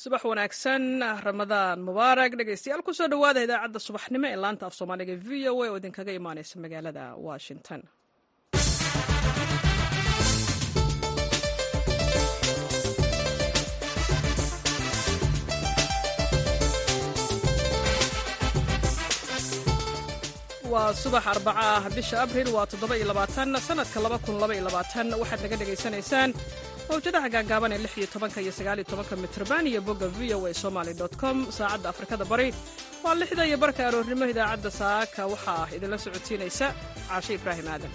subax wanaagsan ramadaan mubaarak dhegeystayaal kusoo dhowaada idaacadda subaxnimo ee laanta af soomaaliga v o a oo idinkaga imaaneysa magaalada washington waa subax arbaca ah bisha abril waa toddoba-iyo labaatan sanadka laba kun laba-iyo labaatan waxaad naga dhegaysanaysaan mawjadaha gaagaaban ee lix iyo tobanka iyo sagaaliyo tobanka mitrban iyo bogga v o a somaly com saacadda afrikada bari waa lixda iyo barka aroornimo idaacadda saaka waxaa idinla socodsiinaysa caashe ibraahim aadan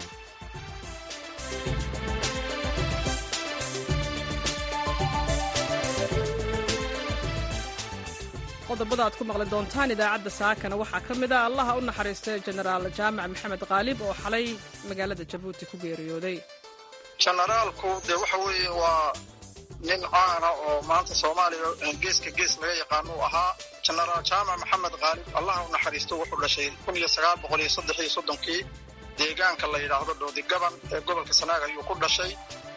qodobada aad ku maqli doontaan idaacadda saakana waxaa ka mid a allaha u naxariistay jenaraal jaamac maxamed khaalib oo xalay magaalada jabuuti ku geeriyooday jenaraalku dee waxa weeye waa nin caana oo maanta soomaaliya geeska gees laga yaqaano uu ahaa jenaraal jaamac maxamed khaalib allaha u naxariisto wuxuu dhashay kun iyo sagaal boqol iyo saddex iyo soddonkii deegaanka la yidhaahdo dhoodi gaban ee gobolka sanaag ayuu ku dhashay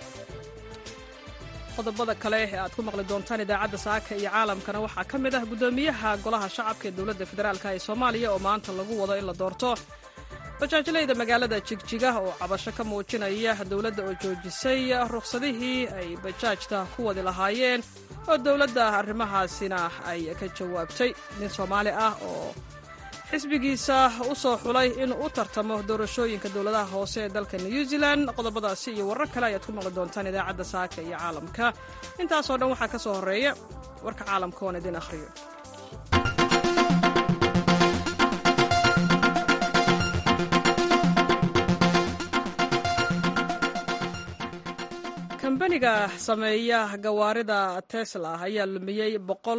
qodobada kale ee aad ku maqli doontaan idaacadda saaka iyo caalamkana waxaa ka mid ah guddoomiyaha golaha shacabka ee dowladda federaalk ee soomaaliya oo maanta lagu wado in la doorto bajaajlayda magaalada jigjiga oo cabasho ka muujinaya dowladda oo joojisay rukhsadihii ay bajaajta ku wadi lahaayeen oo dowladda arrimahaasina ay ka jawaabtay nin soomaali ah oo xisbigiisa u soo xulay inuu u tartamo doorashooyinka dowladaha hoose ee dalka new zealand qodobadaasi iyo warar kale ayaad ku maqli doontaan idaacadda saaka iyo caalamka intaasoo dhan waxaa ka soo horreeya warka caalamka oon idin akhriyo kambaniga sameeya gawaarida tesla ayaa lumiyey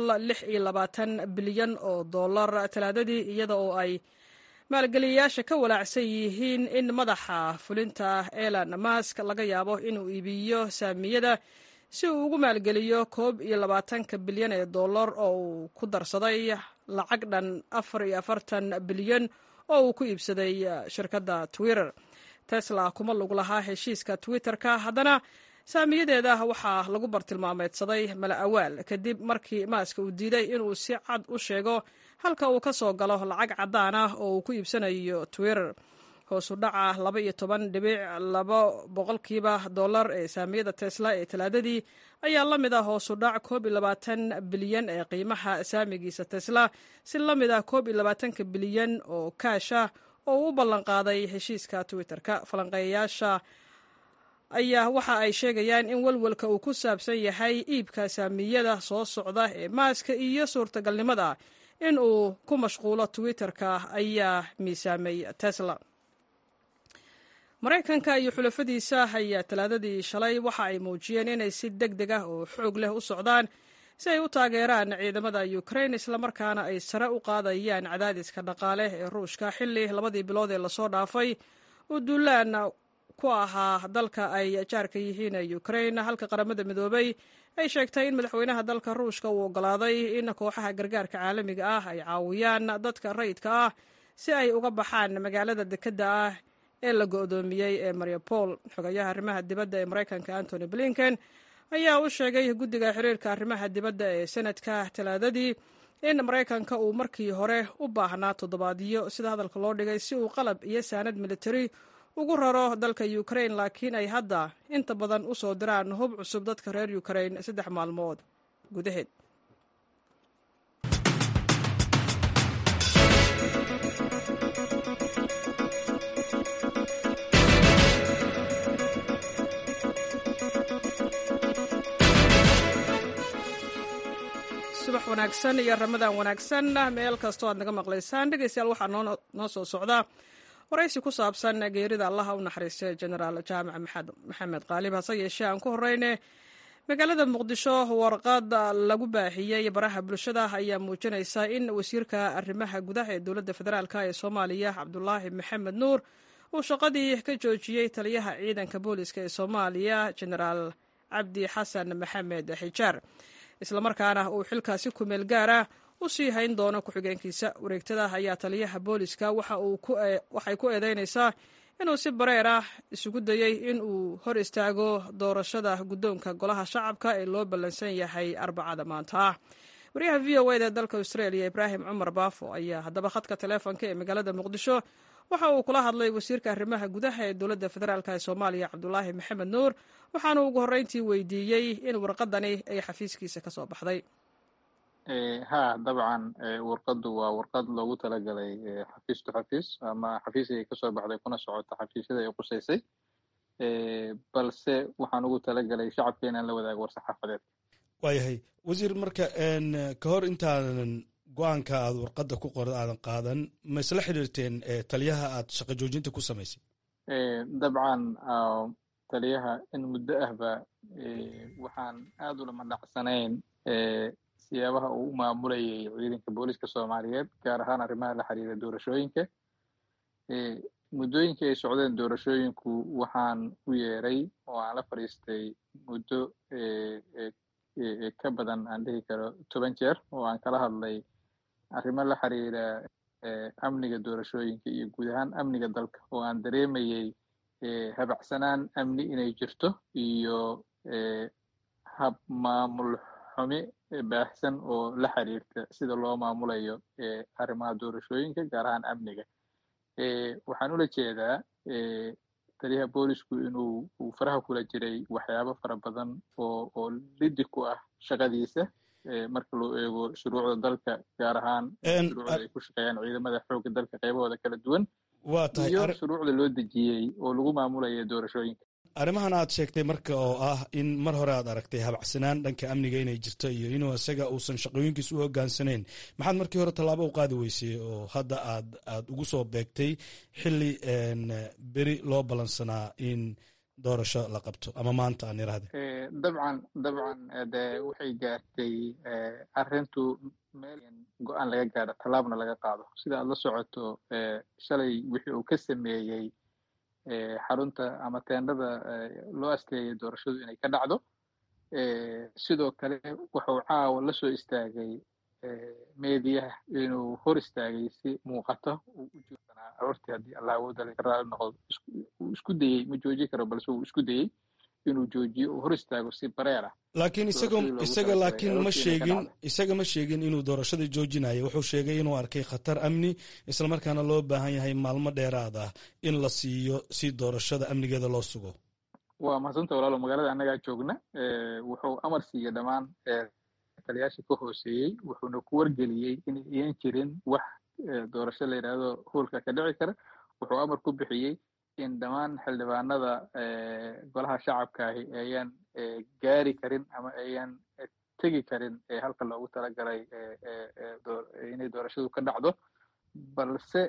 bilyan oo dollar talaadadii iyada oo ay maalgeliyayaasha ka walaacsan yihiin in madaxa fulinta elon mask laga yaabo inuu iibiyo saamiyada si uu ugu maalgeliyo koob iyo labaatanka bilyan ee dollar oo uu ku darsaday lacag dhan afar iyo afartan bilyan oo uu ku iibsaday shirkadda twitter tesla kuma lug lahaa heshiiska twitter-ka haddana saamiyadeeda waxaa lagu bartilmaameedsaday mala awaal kadib markii maaska uu diiday inuu si cad u sheego halka uu ka soo galo lacag caddaan ah oo uu ku iibsanayo twitter hoosu dhaca laba iyo toban dhibic laba boqolkiiba dollar ee saamiyada tesla ee talaadadii ayaa la mid ah hoosu dhac koob iyo labaatan bilyan ee qiimaha saamigiisa tesla si la mid ah koob iyo labaatanka bilyan oo kaasha oo uu u ballanqaaday heshiiska twitter-ka falanqeeyayaasha ayaa waxa ay sheegayaan in welwelka uu ku saabsan yahay iibka saamiyada soo socda ee maaska iyo suurtagalnimada in uu ku mashquulo twitter-ka ayaa miisaamay tesla maraykanka iyo xulafadiisa ayaa talaadadii shalay waxa ay muujiyeen inay si deg deg ah oo xoog leh u socdaan si ay u taageeraan ciidamada ukrain islamarkaana ay sare u qaadayaan cadaadiska dhaqaale ee ruushka xilli labadii bilood ee lasoo dhaafay uu duulaan ku ahaa dalka ay jaarka yihiin ee ukrain halka qaramada midoobay ay sheegtay in madaxweynaha dalka ruushka uu ogolaaday in kooxaha gargaarka caalamiga ah ay caawiyaan dadka rayidka ah si ay uga baxaan magaalada dekedda ah ee la go-doomiyey ee mariupol xogayaha arrimaha dibadda ee maraykanka antony blinken ayaa u sheegay guddiga xiriirka arrimaha dibadda ee senadka talaadadii in maraykanka uu markii hore u baahnaa toddobaadyo sida hadalka loo dhigay si uu qalab iyo saanad militari ugu raro dalka ukrain laakiin ay hadda inta badan u soo diraan hub cusub dadka reer ukrain saddex maalmood gudaheed subax wanaagsan iyo ramadan wanaagsan meel kastoo aad naga maqlaysaan dhegeystayaal waxaa noo soo socdaa waraysi ku saabsan geerida allaha u naxariistay jenaraal jaamac maxamed khaalib hase yeeshee aan ku horeyne magaalada muqdisho warqad lagu baahiyey baraha bulshada ayaa muujinaysa in wasiirka arrimaha gudaha ee dowladda federaalk ee soomaaliya cabdulaahi maxamed nuur uu shaqadii ka joojiyey taliyaha ciidanka booliska ee soomaaliya jenaraal cabdi xasan maxamed xijaar islamarkaana uu xilkaasi kumeel gaara u sii hayn doono ku-xigeenkiisa wareegtada ayaa taliyaha booliska waxay ku eedeynaysaa inuu si bareer ah isugu dayey in uu hor istaago doorashada guddoonka golaha shacabka ee loo ballansan yahay arbacada maanta ah waryaha v o eda dalka australia ibraahim cumar baafo ayaa haddaba khadka taleefonka ee magaalada muqdisho waxa uu kula hadlay wasiirka arrimaha gudaha ee dowladda federaalk ee soomaaliya cabdulaahi maxamed nuur waxaana ugu horreyntii weydiiyey in warqadani ay xafiiskiisa ka soo baxday ha dabcan warqaddu waa warqad loogu talagalay xafiis to xafiis ama xafiisigay kasoo baxday kuna socota xafiisyada ay qusaysay balse waxaan ugu talagalay shacabka inaan la wadaago war-saxaafadeed waayahay wasiir marka ka hor intaadan go-aanka aad warqadda ku qor aadan qaadan ma isla xidhiirteen taliyaha aad shaqo joojinta ku samaysay dabcan taliyaha in muddo ahba waxaan aad ulama dhacsanayn siyaabaha uu u maamulayay ciidanka booliska soomaaliyeed gaar ahaan arrimaha la xiriira doorashooyinka muddooyinkii ay socdeen doorashooyinku waxaan u yeeray oo aan la fadhiistay muddo ka badan aan dhihi karo toban jeer oo aan kala hadlay arrimo la xiriira amniga doorashooyinka iyo guud ahaan amniga dalka oo aan dareemayey habacsanaan amni inay jirto iyo hab maamul xumi baahsan oo la xiriirta sida loo maamulayo arrimaha doorashooyinka gaar ahaan amniga waxaan ula jeedaa taliyaha boolisku inuu uu faraha kula jiray waxyaabo fara badan oo oo lidi ku ah shaqadiisa marka loo eego shuruucda dalka gaar ahaan shuruucda ay ku shaqeeyaan ciidamada xoogga dalka qaybahooda kala duwan iyo shuruucda loo dejiyey oo lagu maamulaya doorashooyinka arrimahan aad sheegtay marka oo ah in mar hore aad aragtay habacsanaan dhanka amniga inay jirto iyo inuu isaga uusan shaqooyinkiis u hogaansanayn maxaad markii hore tallaabo u qaadi weysay oo hadda aad aad ugu soo beegtay xilli beri loo ballansanaa in doorasho la qabto ama maanta aan irahde dabcan dabcan de waxay gaartay arrintu meel go-aan laga gaadho tallaabna laga qaado sida aad la socoto shalay wixii uu ka sameeyey xarunta ama teendhada loo asteeyay doorashadu inay ka dhacdo sidoo kale wuxuu caawa la soo istaagay meediyaha inuu hor istaagay si muuqata uu u joogsanaa aroortii haddii allah awoodale ka raali noqdo uu isku dayey ma joojin karo balse uu isku dayey inuu joojiyo uu hor istaago si bareer ah laakiin isaga isaga laakiin ma sheegin isaga ma sheegin inuu doorashada joojinayo wuxuu sheegay inuu arkay khatar amni islamarkaana loo baahan yahay maalmo dheeraad ah in la siiyo si doorashada amnigeeda loo sugo waa mahadsanta walaalo magaalada annagaa joogna wuxuu amar siiyey dhammaan taliyaasha ka hooseeyey wuxuuna ku wargeliyey inay iyan jirin wax doorasho la yidhaahdo hoolka ka dhici kara wuxuu amar ku bixiyey in dhammaan xildhibaanada golaha shacabka ahi ayaan gaari karin ama ayaan tegi karin halka loogu talagalay inay doorashadu ka dhacdo balse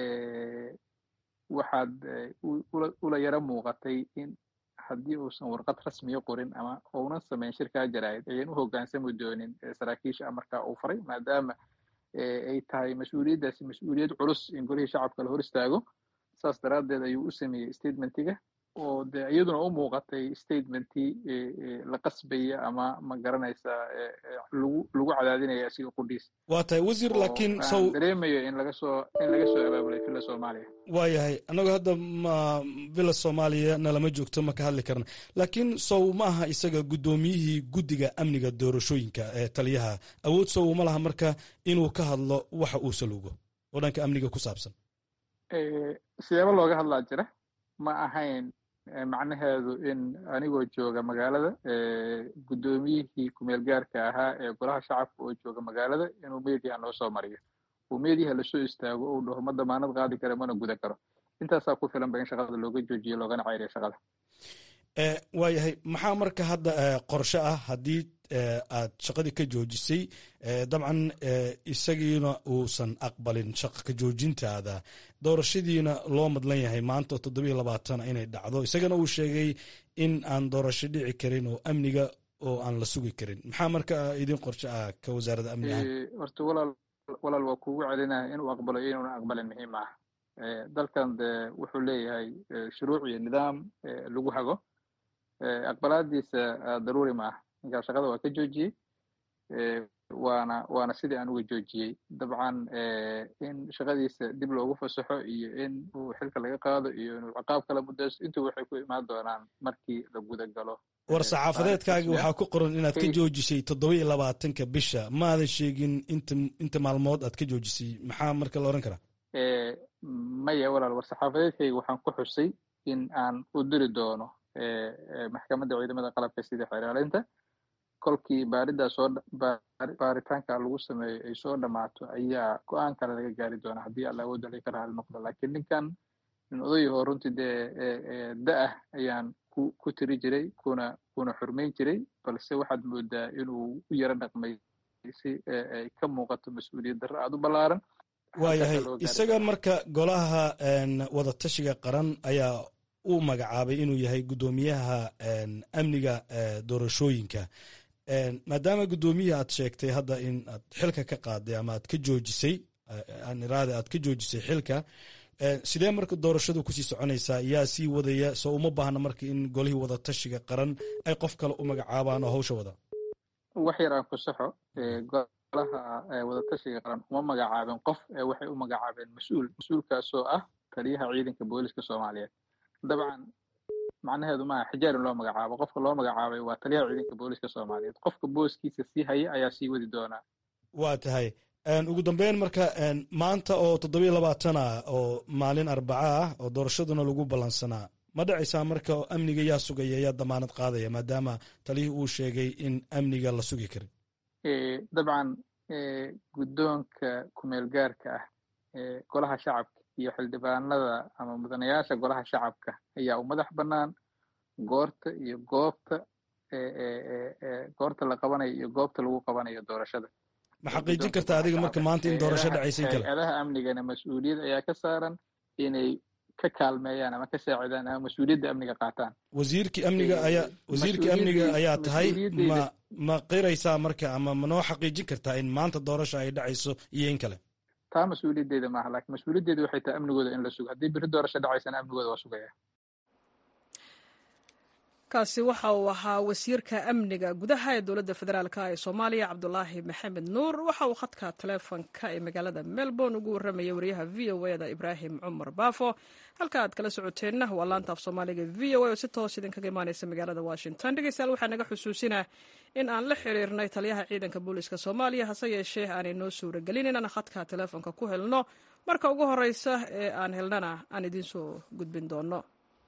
waxaad ula yaro muuqatay in haddii uusan warqad rasmiya qorin ama uunan samayn shirkaa jaraa'id ayaan u hoggaansami doonin saraakiisha amarkaa uu faray maadaama ay tahay mas-uuliyaddaasi mas-uuliyad culus in golihii shacabka la hor istaago saas daraaddeed ayuu u sameeyey statementiga oo de iyaduna u muuqatay statementii la qasbaya ama ma garanaysa lagu lagu cadaadinaya asiga qudhiis waa tahay wasiir laakiin sow dareemayo in laga soo in laga soo abaabulay villa soomaaliya waa yahay annagu hadda ma villa soomaaliya na lama joogto ma ka hadli karna laakiin sow ma aha isaga guddoomiyihii guddiga amniga doorashooyinka ee taliyaha awood sow ma laha marka inuu ka hadlo waxa uu saluugo oo dhanka amniga ku saabsan siyaabo looga hadlaa jira ma ahayn macnaheedu in anigoo jooga magaalada guddoomiyihii kumeel gaarka ahaa ee golaha shacabka oo jooga magaalada inuu mediaha noo soo mariyo uu mediaha lasoo istaago uu dhaho ma damaanad qaadi kara mana guda karo intaasaa ku filan ba in shaqada looga joojiyo loogana ceyriyo shaqada waa yahay maxaa marka hadda qorshe ah haddii aad shaqadii ka joojisay dabcan isagiina uusan aqbalin shaqa ka joojintaada doorashadiina loo madlan yahay maanta oo toddobiyo labaatana inay dhacdo isagana uu sheegay in aan doorasho dhici karin oo amniga oo aan la sugi karin maxaa marka idin qorshe ah ka wasaaradda amniga horta walaal walaal waa kugu celinaya inuu aqbalo iyo inuuna aqbalin muhiim ah dalkan de wuxuu leeyahay shuruuc iyo nidaam lagu hago aqbalaadiisa daruuri ma ah ninkaa shaqada waa ka joojiyey waana waana sidii aan uga joojiyey dabcan in shaqadiisa dib loogu fasaxo iyo in uu xilka laga qaado iyo inuu ciqaab kala mudaysto intu waxay ku imaan doonaan markii la guda galo war saxaafadeedkaagi waxaa ku qoran inaad ka joojisay toddoba iyo labaatanka bisha maadan sheegin inta inta maalmood aad ka joojisay maxaa marka la odhan karaa maya walaal war saxaafadeedkayga waxaan ku xusay in aan u diri doono maxkamadda ciidamada qalabka sida xeraalinta kolkii baaridaa soo baaritaanka lagu sameeyo ay soo dhammaato ayaa go-aan kale laga gaari doona haddii alla awooda laga raali noqdo laakiin ninkan nin odayahoo runtii dee da-ah ayaan ku ku tiri jiray kuna kuna xurmayn jiray balse waxaad moodaa inuu u yaro dhaqmay si ay ka muuqato mas-uuliyad darro aada u ballaaran waayahay isaga marka golaha wadatashiga qaran ayaa u magacaabay inuu yahay guddoomiyaha amniga doorashooyinka maadaama guddoomiya aad sheegtay hadda in aad xilka ka qaaday ama aad ka joojisay iraade aad ka joojisay xilka sidee marka doorashadu kusii soconaysaa yaa sii wadaya soo uma baahna marka in golihii wadatashiga qaran ay qof kale u magacaabaan oo hawsha wada wax yar aan ku saxo golaha wadatashiga qaran uma magacaabeen qof waxay u magacaabeen mas-uul mas-uulkaasoo ah taliyaha ciidanka booliska soomaaliyeed dabcan macnaheedu maaha xijaarin loo magacaabo qofka loo magacaabay waa taliyaha ciidanka booliska soomaaliyeed qofka booskiisa sii haya ayaa sii wadi doonaa waa tahay ugu dambeyn marka maanta oo toddobiyo labaatan ah oo maalin arbaca ah oo doorashaduna lagu ballansanaa ma dhacaysaa marka amniga yaa sugaya yaa damaanad qaadaya maadaama talihii uu sheegay in amniga la sugi karin dabcan guddoonka kumeel gaarka ah golaha shacabka iyo xildhibaanada ama mudanayaasha golaha shacabka ayaa u madax bannaan goorta iyo goobta goorta la qabanayo iyo goobta lagu qabanayo doorashada ma xaqiijin karta adiga marka maanta in doorasho dhacaysa in kale hay-adaha amnigana mas-uuliyad ayaa ka saaran inay ka kaalmeeyaan ama ka saacidaan ama mas-uuliyadda amniga qaataan wasiirkii amniga ayaa wasiirkii amniga ayaa tahay ma ma qiraysaa marka ama ma noo xaqiijin kartaa in maanta doorasha ay dhacayso iyo in kale taa mas-uuliyaddeeda maaha lakin mas-uuliyaddeeda waxay tahay amnigooda in la sugo haddii beri doorasho dhacaysana amnigooda waa sugaya kaasi waxa uu ahaa wasiirka amniga gudaha ee dowladda federaalk ee soomaaliya cabdulaahi maxamed nuur waxa uu khadka taleefonka ee magaalada melbourne ugu warramayay wariyaha v o eda ibraahim cumar baafo halka aad kala socoteenna waa laanta af soomaaliga v o a oo si toos idinkaga imaaneysa magaalada washington dhegeystayaal waxaa naga xusuusinaa in aan la xiriirnay taliyaha ciidanka booliska soomaaliya hase yeeshee aanay noo suuragelin inaan khadka taleefonka ku helno marka ugu horeysa ee aan helnana aan idiinsoo gudbin doono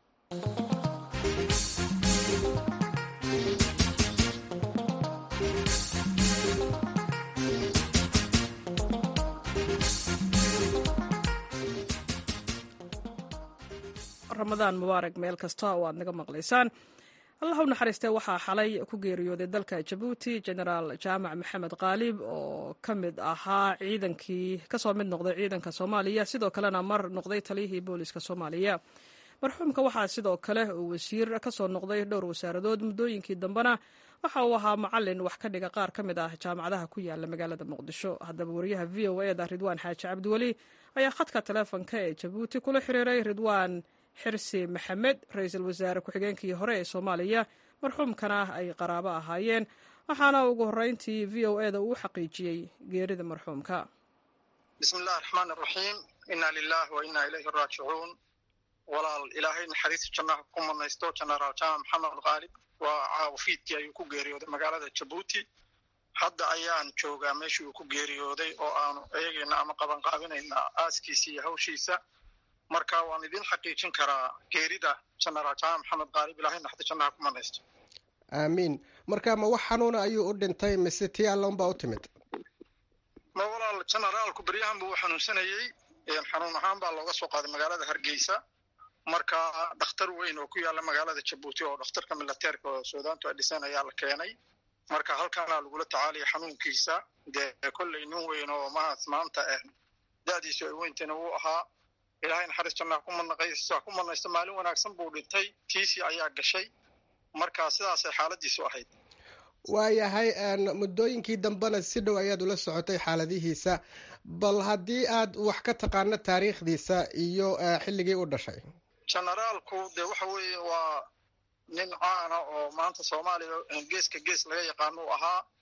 ramadaan mubaarak meel kasta oo aad naga maqlaysaan allah u naxariistee waxaa xalay ku geeriyooday dalka jabuuti genaraal jaamac maxamed khaalib oo ka mid ahaa ciidankii kasoo mid noqday ciidanka soomaaliya sidoo kalena mar noqday taliyihii booliska soomaaliya marxuumka waxaa sidoo kale uu wasiir kasoo noqday dhowr wasaaradood muddooyinkii dambena waxa uu ahaa macalin wax ka dhiga qaar ka mid ah jaamacadaha ku yaala magaalada muqdisho haddaba wariyaha v o eda ridwaan xaaji cabdiweli ayaa khadka taleefonka ee jabuuti kula xiriiray ridwaan xirsi maxamed ra-iisul wasaare ku-xigeenkii hore ee soomaaliya marxuumkana ay qaraabo ahaayeen waxaana ugu horreyntii v o eda uu xaqiijiyey geerida marxuumka bismi illahi raxmaan raxiim inna lilah wa inna ilayhi raajicuun walaal ilaahay naxariista jannaha ku manaysto jenaraal jaamac maxamed khaalib waa caawafiidkii ayuu ku geeriyooday magaalada jabuuti hadda ayaan joogaa meeshii uu ku geeriyooday oo aanu eegayna ama qabanqaabinayna aaskiisa iyo hawshiisa marka waan idin xaqiijin karaa geerida jenaraal jaamac maxamed khaalib ilahay naxda jannaha ku manaysto aamiin marka ma wax xanuuna ayuu u dhintay mise tii alloon baa u timid ma walaal jenaraalku beryahan buu xanuunsanayey xanuun ahaan baa looga soo qaaday magaalada hargeysa marka dhakhtar weyn oo ku yaalla magaalada jabuuti oo dhakhtarka milateerka oo suudaantu ay dhiseen ayaa la keenay marka halkaana lagula tacaalaya xanuunkiisa dee kolley nin weyn oo maas maanta da-diisu ay weyntayna wuu ahaa ilaahay naxariis jannaha ku manaqaysa ku manaysto maalin wanaagsan buu dhintay tiisii ayaa gashay marka sidaasay xaaladiisu ahayd waayahay muddooyinkii dambena si dhow ayaad ula socotay xaaladihiisa bal haddii aad wax ka taqaano taariikhdiisa iyo xilligii u dhashay jenaraalku dee waxa weeye waa nin caana oo maanta soomaaliya geeska gees laga yaqaano u ahaa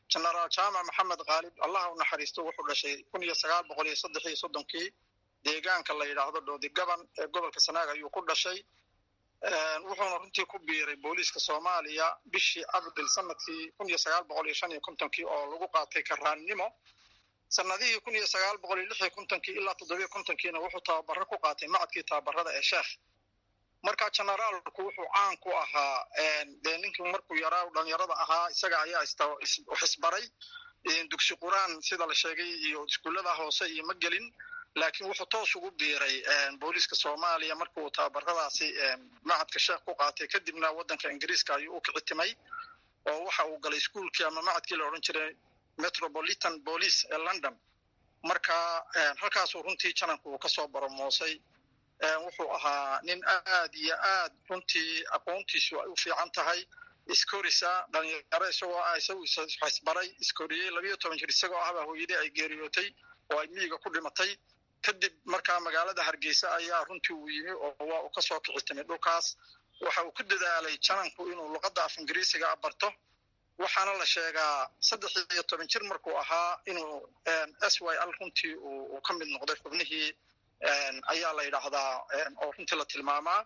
genaraal jaamac maxamed khaalib allaha u naxariisto wuxuu dhashay kun iyo sagaal boqol iyo saddex iyo soddonkii deegaanka la yidhaahdo dhoodi gaban ee gobolka sanaag ayuu ku dhashay wuxuuna runtii ku biiray booliiska soomaaliya bishii abril sanadkii kun iyo sagaal boqol iyo shan iyo kontonkii oo lagu qaatay karaannimo sanadihii kun iyo sagaal boqol iyo lix iyo kontonkii ilaa toddobiyo kontonkiina wuxuu tababaro ku qaatay macadkii tababarada ee sheekh marka generaalku wuxuu caan ku ahaa dee ninkii markuu yaraa dhalinyarada ahaa isaga ayaa xisbaray dugsi quraan sida la sheegay iyo iskuullada hoose iyo ma gelin laakiin wuxuu toos ugu biiray booliiska soomaaliya markii uu tababaradaasi macadka sheekh ku qaatay kadibna waddanka ingiriiska ayuu u kicitimay oo waxa uu galay iskuulkii ama macadkii la odhan jiray metropolitan police ee london marka halkaasuu runtii jananku uu kasoo boromoosay wuxuu ahaa nin aad iyo aad runtii aqoontiisu ay u fiican tahay iskorisa dhalinyaro isagoo ah isagu xisbaray iskoriyey labiyo toban jir isagoo ahbaa hooyadii ay geeriyootay oo ay miyiga ku dhimatay kadib markaa magaalada hargeysa ayaa runtii uu yimi oo waa uu kasoo kicitimay dhulkaas waxa uu ku dadaalay jananku inuu luqadda af ingiriisiga barto waxaana la sheegaa saddex iyo toban jir markuu ahaa inuu s y l runtii uu ka mid noqday xubnihii ayaa la yidhaahdaa oo runtii la tilmaamaa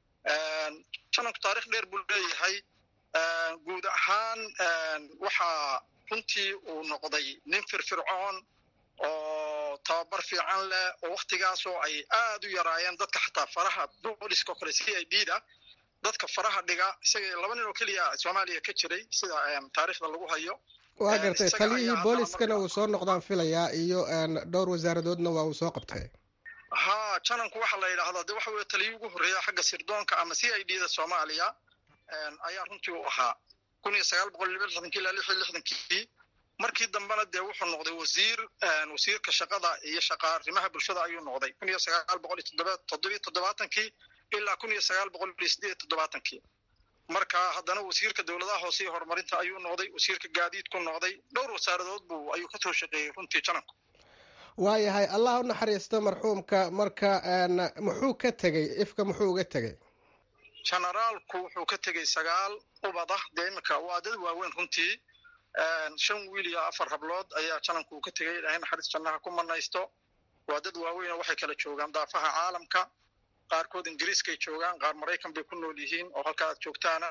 jananku taarikh dheer buu leeyahay guud ahaan waxaa runtii uu noqday nin firfircoon oo tababar fiican leh oo waktigaasoo ay aad u yaraayeen dadka xataa faraha booliska oo kale c i d da dadka faraha dhiga isaga laba nin oo keliya soomaaliya ka jiray sida taariikhda lagu hayo waa gartay taliyihii booliskana uu soo noqdaan filayaa iyo dhowr wasaaradoodna waa uu soo qabtay ha jananku waxaa la yidhaahdaa de waxa weye taliyii ugu horreeya xagga sirdoonka ama c i d da soomaaliya ayaa runtii u ahaa kun iyo sagaal boqol liba lixdankii ilaa lix iyo lixdankii markii dambena dee wuxuu noqday wasiir wasiirka shaqada iyo shaqa arrimaha bulshada ayuu noqday kun iyo sagaal boqol iyo toddobiyo toddobaatankii ilaa kun iyo sagaal boqol iyo sideed iyo toddobaatankii marka haddana wasiirka dowladaha hoose iyo horumarinta ayuu noqday wasiirka gaadiidku noqday dhowr wasaaradood buu ayuu kasoo shaqeeyey runtii jananku waayahay allah u naxariisto marxuumka marka muxuu ka tegey ifka muxuu uga tegey generaalku wuxuu ka tegey sagaal ubad ah dee iminka waa dad waaweyn runtii shan wiil iyo afar hablood ayaa jananku uu ka tegey ilaahay naxariis jannaha ku manaysto waa dad waaweyn oo waxay kala joogaan daafaha caalamka qaarkood ingiriiskay joogaan qaar maraykan bay ku nool yihiin oo halka aad joogtaana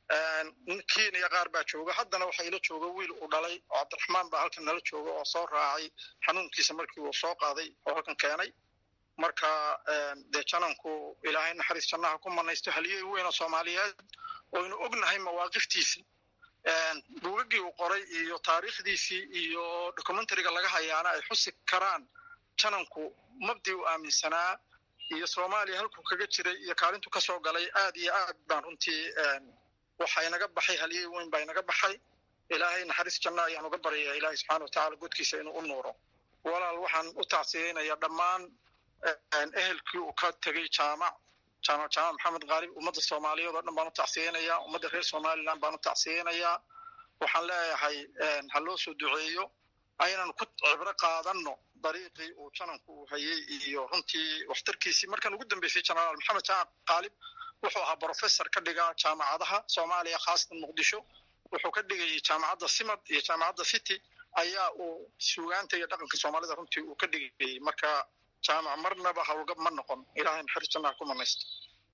kenya qaar baa jooga haddana waxaa ila jooga wiil uu dhalay oo cabdiraxmaan baa halkan nala jooga oo soo raacay xanuunkiisa markii uu soo qaaday oo halkan keenay marka dee jananku ilaahay naxariis jannaha ku manaysto haliyey weyn oo soomaaliyeed oynu ognahay mawaaqiftiisii buugagii uu qoray iyo taariikhdiisii iyo documentariga laga hayaana ay xusi karaan jananku mabdii uu aaminsanaa iyo soomaaliya halkuu kaga jiray iyo kaalintu kasoo galay aad iyo aad baan runtii waxa inaga baxay halyey weyn baa inaga baxay ilaahay naxariis janna ayaan uga baryaya ilaahay subxana watacala godkiisa inuu u nuuro walaal waxaan u tacsiyeynayaa dhammaan ehelkii uu ka tegey jaamac jaamac jaamac maxamed khaalib ummadda soomaaliyeed oo dhan baan u tacsiyeynayaa ummadda reer somaliland baan u tacsiyeynayaa waxaan leeyahay ha loo soo duceeyo aynan ku cibro qaadanno dariiqii uu jananku uu hayey iyo runtii waxtarkiisii markan ugu dambeysay genaraal maxamed jaamac khaalib wuxuu ahaa brofessor ka dhiga jaamacadaha soomaaliya khaasatan muqdisho wuxuu ka dhigayay jaamacadda simad iyo jaamacadda city ayaa uu suugaanta iyo dhaqanka soomaalida runtii uu ka dhigayay marka jaamac marnaba hawlgab ma noqon ilaahay naxariis jannaha ku manaysta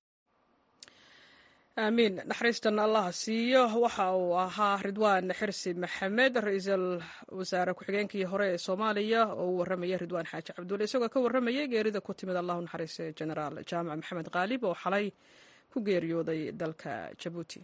aamiin naxariistan allaha siiyo waxa uu ahaa ridwaan xirsi maxamed ra-iisul wasaare ku-xigeenkii hore ee soomaaliya oo uu warramaya ridwaan xaaji cabdulle isagoo ka warramayay geerida ku timid allahu naxariise genaraal jaamac maxamed khaalib oo xalay ku geeriyooday dalka jabuuti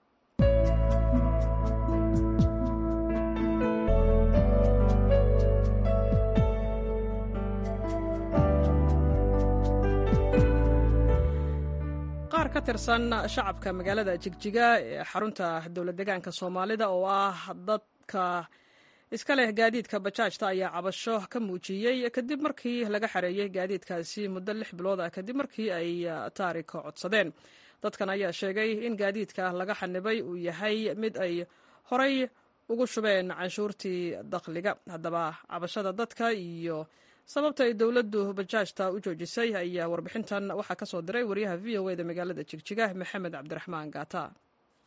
qaar ka tirsan shacabka magaalada jigjiga ee xarunta dowlad degaanka soomaalida oo ah dadka iska leh gaadiidka bajaajta ayaa cabasho ka muujiyey kadib markii laga xareeyey gaadiidkaasi muddo lix bilood ah kadib markii ay taarika codsadeen dadkan ayaa sheegay in gaadiidka laga xanibay uu yahay mid ay horay ugu shubeen canshuurtii dakhliga haddaba cabashada dadka iyo sababta ay dowladdu bajaajta u joojisay ayaa warbixintan waxaa ka soo diray wariyaha v o eda magaalada jigjiga maxamed cabdiraxmaan gaata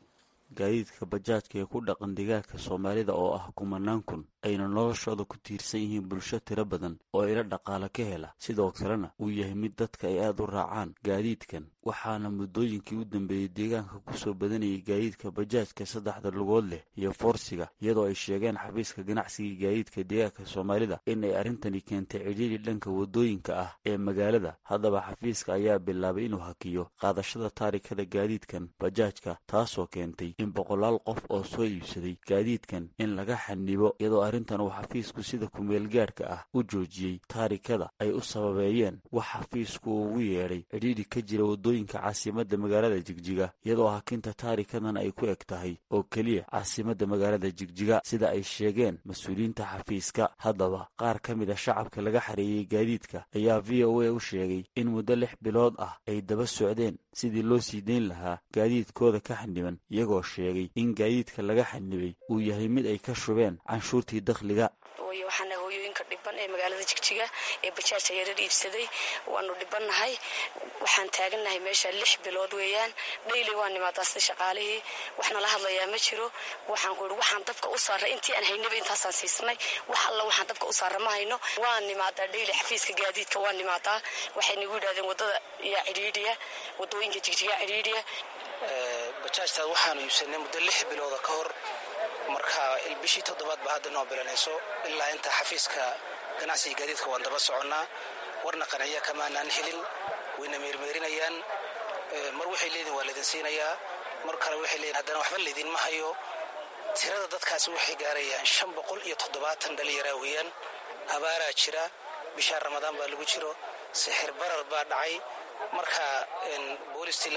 gaadiidka bajaajka ee ku dhaqan deegaanka soomaalida oo ah kumanaan kun ayna noloshooda ku tiirsan yihiin bulsho tiro badan oo ila dhaqaale ka hela sidoo kalena uu yahay mid dadka ay aada u raacaan gaadiidkan waxaana muddooyinkii u dambeeyey deegaanka kusoo badanayay gaadiidka bajaajka saddexda lugood leh iyo foorsiga iyadoo ay sheegeen xafiiska ganacsiga gaadiidka deegaanka soomaalida in ay arrintani keentay cidhiiri dhanka waddooyinka ah ee magaalada haddaba xafiiska ayaa bilaabay inuu hakiyo qaadashada taarikada gaadiidkan bajaajka taasoo keentay in boqolaal qof oo soo iibsaday gaadiidkan in laga xanibo iyadoo arrintan uu xafiisku sida kumeelgaadhka ah u joojiyey taarikada ay u sababeeyeen wax xafiisku ugu yeedhay cidhiidhi ka jira waddooyinka caasimadda magaalada jigjiga iyadoo hakinta taarikadan ay ku eg tahay oo keliya caasimadda magaalada jigjiga sida ay sheegeen mas-uuliyiinta xafiiska haddaba qaar ka mid a shacabka laga xareeyey gaadiidka ayaa v o a u sheegay in muddo lix bilood ah ay daba socdeen sidii loo sii dayn lahaa gaadiidkooda ka xaniban iyagoo sheegay in gaadiidka laga xanibay uu yahay mid ay ka shubeen canshuurtii dakhliga waxaana hooyooyinka dhiban ee magaalada jigjiga ee bajaajka yarar iibsaday waanu dhibannahay waxaan taagannahay meesha lix bilood weeyaan dhayli waa nimaadaa sida shaqaalihii waxna la hadlayaa ma jiro waxaan ku ihi waxaan dabka u saarray intii aan haynaba intaasaan siisnay wax alla waxaan dabka u saarra ma hayno waa nimaadaa dhayli xafiiska gaadiidka waa nimaadaa waxay nagu yidhahdeen waddada yaa cidhiidhiya waddooyinka jigjiga cidhiidhiya bajaajtaad waxaanu iibsanay muddo lix bilooda ka hor marka bishii toddobaad ba hadda noo bilanayso ilaa inta xafiiska ganacsiga gaadiidka waan daba soconnaa warna qanciya kamaanaan helin wayna meermeerinayaan mar waxay leedihin waa laydin siinayaa mar kale waxay leedihin haddana waxba laydinma hayo tirada dadkaasi waxay gaarayaan shan boqol iyo toddobaatan dhalinyaraa weeyaan abaaraa jira bishaa ramadaan baa lagu jiro sixir barar baa dhacay marka boolistii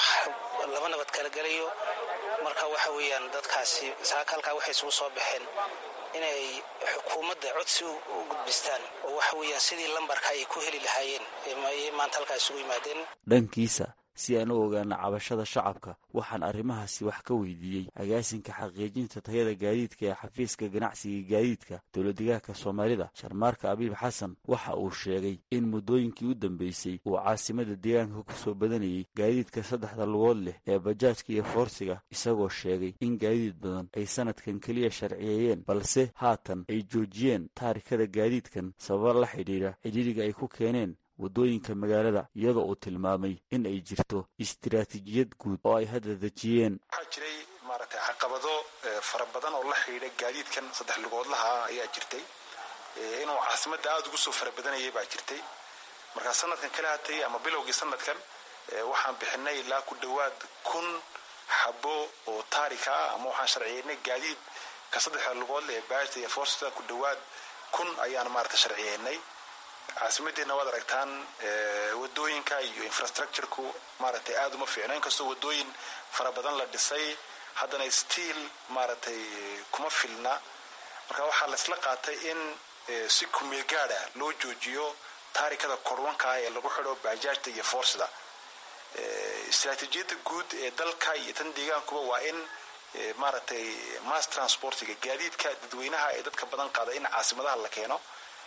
laba nabad kala gelayo marka waxa weeyaan dadkaasi halkaa waxay isugu soo baxeen inay xukuumadda codsi u gudbistaan oo waxa weeyaan sidii lambarka ay ku heli lahaayeen ayay maanta halkaa isugu yimaadeen dhankiisa si aan u ogaano cabashada shacabka waxaan arrimahaasi wax ka weydiiyey agaasinka xaqiijinta tayada gaadiidka ee xafiiska ganacsiga gaadiidka dowladdegaanka soomaalida sharmaarka abiib xasan waxa uu sheegay in muddooyinkii u dambeysay uu caasimada deegaanka ku soo badanayay gaadiidka saddexda lugood leh ee bajaajka iyo foorsiga isagoo sheegay in gaadiid badan ay sanadkan keliya sharciyeeyeen balse haatan ay joojiyeen taarikada gaadiidkan sababa la xidhiidha cidhiidhiga ay ku keeneen waddooyinka magaalada iyadoo uu tilmaamay in ay jirto istiraatiijiyad guud oo ay hadda dejiyeen waxaa jiray maaragtay caqabado fara badan oo la xidhiidha gaadiidkan saddex lugoodlaha ayaa jirtay inuu caasimadda aada ugu soo fara badanayay baa jirtay markaa sanadkan kala hatay ama bilowgii sanadkan waxaan bixinay ilaa ku dhowaad kun xabo oo taarika ah ama waxaan sharciyeynay gaadiid ka saddexda lugoodle ee baashta iyo foorsida ku dhowaad kun ayaan maaragtay sharciyeynay caasimadeenna waad aragtaan wadooyinka iyo infrastructureku maaragtay aada uma fiicno inkastoo wadooyin fara badan la dhisay haddana stiil maaragtay kuma filna marka waxaa laisla qaatay in si kumeel gaada loo joojiyo taarikada korwanka ah ee lagu xidho baajaajta iyo foorsida istraatiijiyadda guud ee dalka iyo tan deegaankuba waa in maaragtay mass transportiga gaadiidka dadweynaha ee dadka badan qaada in caasimadaha la keeno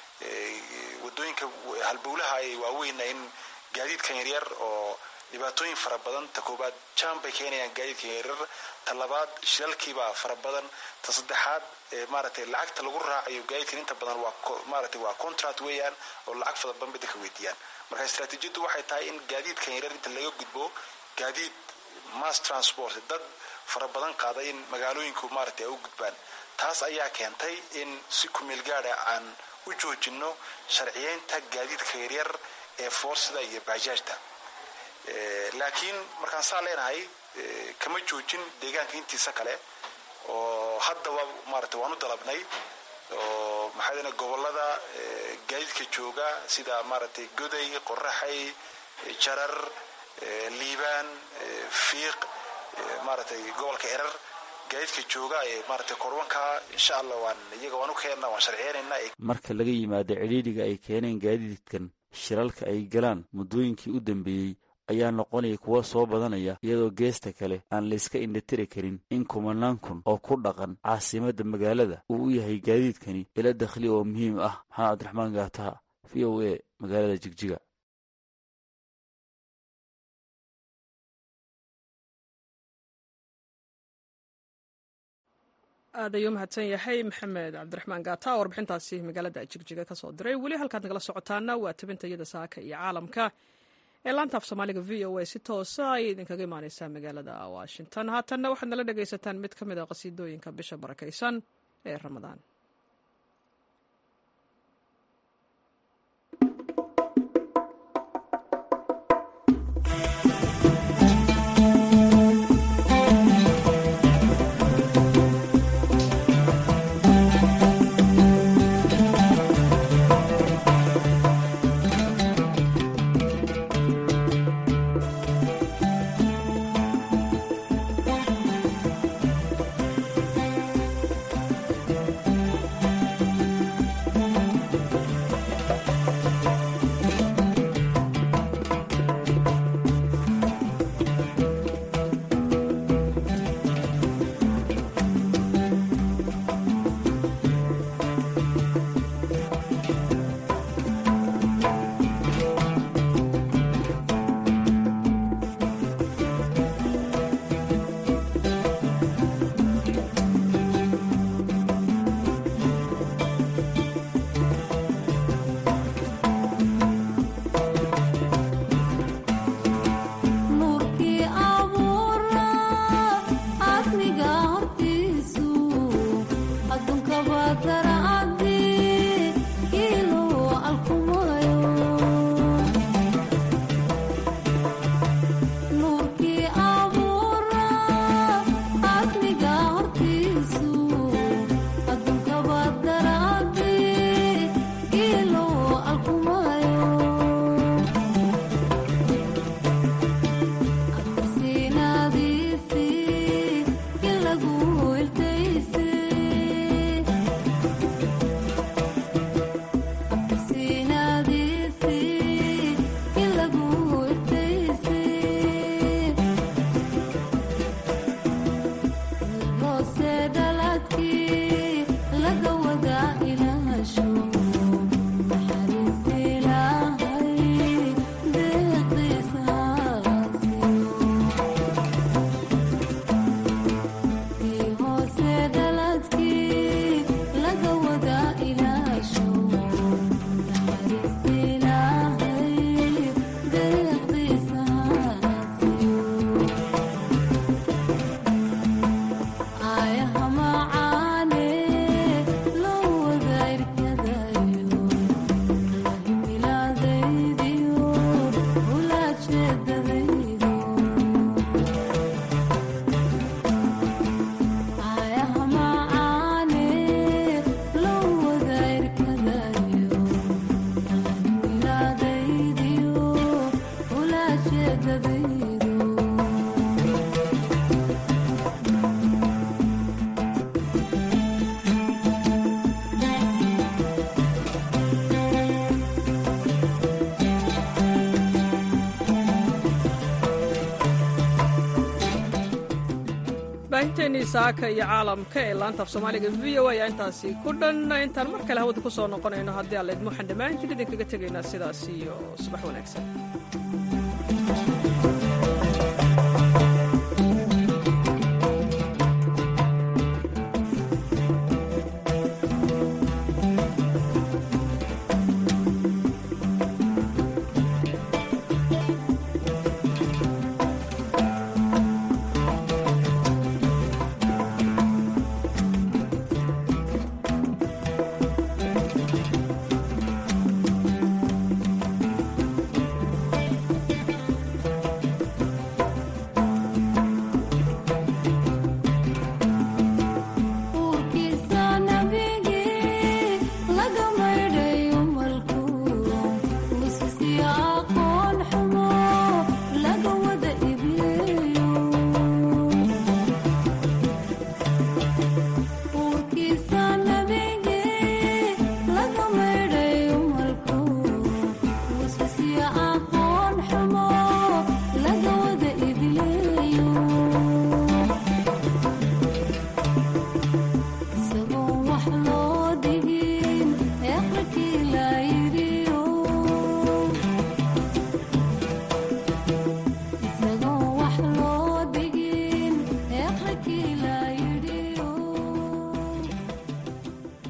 wadooyinka halbowlaha ay waaweyna in gaadiidkan yaryar oo dhibaatooyin fara badan ta koobaad jam bay keenayaan gaadiidkan yaryar ta labaad shilalkiibaa fara badan ta saddexaad maaragtay lacagta lagu raacayo gaadiidkan inta badan waa maaragtay waa contract weeyaan oo lacag fara badan bay dadka weydiiyaan marka istraatiijiyaddu waxay tahay in gaadiidkan yaryar inta laga gudbo gaadiid mass transport dad fara badan qaada in magaalooyinku maaragtay ay u gudbaan taas ayaa keentay in si kumeel gaada aan u joojino sharciyeynta gaadiidka yaryar ee foorsida iyo baajaajta laakiin markaan saa leenahay kama joojin deegaanka intiisa kale oo haddaba maarata waan u dalabnay oo maxaa gobolada gaadiidka jooga sida maaragtay goday qoraxay jarar liibaan fiiq maaragtay gobolka erar gaadiidka jooga ee maaragtay korwanka insha allah waan iyaga waan u keenna waan sharciyeynaynaa marka laga yimaado cidhiidhiga ay keeneen gaadiidkan shiralka ay galaan muddooyinkii u dambeeyey ayaa noqonaya kuwa soo badanaya iyadoo geesta kale aan layska indhatiri karin in kumanaan kun oo ku dhaqan caasimadda magaalada uu u yahay gaadiidkani ilo dakhli oo muhiim ah maxamed cabdiraxmaan gaataha v o a magaalada jigjiga aad ayuu mahadsan yahay maxamed cabdiraxmaan gaata oo warbixintaasi magaalada jigjiga ka soo diray weli halkaad nagala socotaana waa tabinta iyada saaka iyo caalamka ee laanta af soomaaliga v o a si toosa ayay idinkaga imaaneysaa magaalada washington haatanna waxaad nala dhegaysataan mid ka mid a qasiidooyinka bisha barakaysan ee ramadaan baahinteennii saaka iyo caalamka ee laanta af soomaaliga v o ayaa intaasi ku dhan intaan mar kale hawada ku soo noqonayno haddii alleedmo waxaan dhammaantiin idinkaga tegaynaa sidaas iyo subax wanaagsan